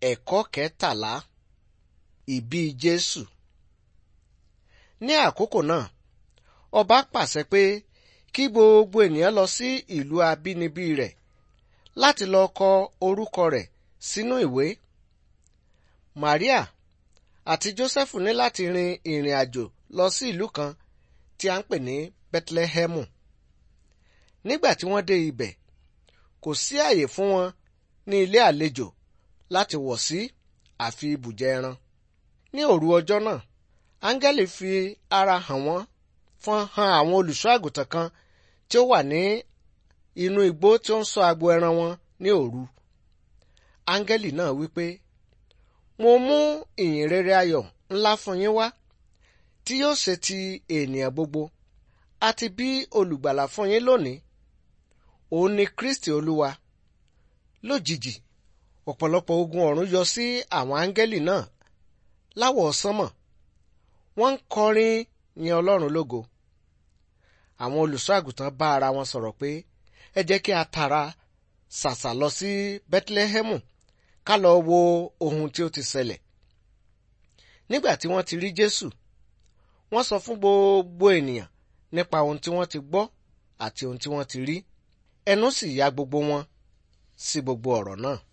Ẹ̀kọ́ kẹtàlá Ìbí Jésù Ní àkókò náà, ọba pàṣẹ pé kí gbogbo ènìyàn lọ sí ìlú abínibí rẹ̀ láti lọ kọ orúkọ rẹ̀ sínú ìwé. Màríà àti Jósẹ́fù ní láti rin ìrìn àjò lọ sí ìlú kan tí a ń pè ní Bẹ́tlẹ́hẹ́mù. Nígbà tí wọ́n dé ibẹ̀, kò sí àyè fún wọn ní ilé àlejò láti wọ̀ sí àfi ibùjẹ ẹran. Ní òru ọjọ́ náà, áńgẹ́lì fi ara hàn wọ́n fún han àwọn olùṣọ́ àgùntàn kan tí ó wà ní inú igbó tí ó ń ṣọ́ agbo ẹran wọn ní òru. Áńgẹ́lì náà wí pé, Mo mú ìyìn rere ayọ̀ ńlá fún yín wá, tí yóò ṣe ti ènìyàn gbogbo, àti bí olùgbàlà fún yín lónìí. Òun ni Kristi Olúwa. Lójijì, ọ̀pọ̀lọpọ̀ ogun ọ̀run yọ sí àwọn áńgẹ́lì náà láwọ̀ sánmọ̀. Wọ́n ń kọrin yin Ọlọ́run lógo. Àwọn olùṣọ́ àgùntàn bá ara wọn sọ̀rọ̀ pé ẹ jẹ́ kí a tara ṣàṣà lọ sí Bẹ́tílẹ́hẹ́mù ká lọ wo ohun tí ó ti ṣẹlẹ̀. Nígbà tí wọ́n ti rí Jésù, wọ́n sọ fún gbogbo ènìyàn nípa ohun tí wọ́n ti gbọ́ àti ohun tí wọ́n ti rí. Ẹnu sì ya gbogbo wọn sí gbogbo ọ̀rọ̀ náà.